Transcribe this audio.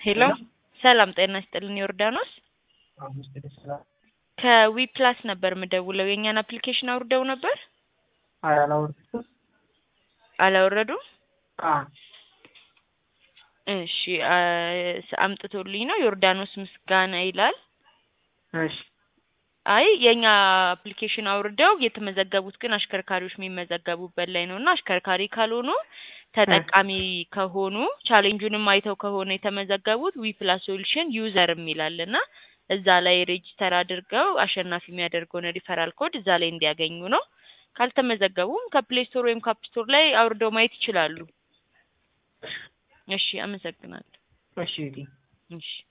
ሄሎ ሰላም ጤና ይስጥልን ዮርዳኖስ አምስት ሰላም ከዊ ፕላስ ነበር የምደውለው የእኛን አፕሊኬሽን አውርደው ነበር አላወርድኩም። አላወረዱም አ እሺ አ- አምጥቶልኝ ነው ዮርዳኖስ ምስጋና ይላል እሺ አይ የእኛ አፕሊኬሽን አውርደው የተመዘገቡት ግን አሽከርካሪዎች የሚመዘገቡበት ላይ ነው እና አሽከርካሪ ካልሆኑ ተጠቃሚ ከሆኑ ቻሌንጁንም አይተው ከሆነ የተመዘገቡት ዊ ፕላስ ሶሉሽን ዩዘር የሚላል እና እዛ ላይ ሬጂስተር አድርገው አሸናፊ የሚያደርገውን ሪፈራል ኮድ እዛ ላይ እንዲያገኙ ነው። ካልተመዘገቡም ከፕሌይ ስቶር ወይም ከአፕ ስቶር ላይ አውርደው ማየት ይችላሉ። እሺ አመሰግናለሁ። እሺ እህቴ። እሺ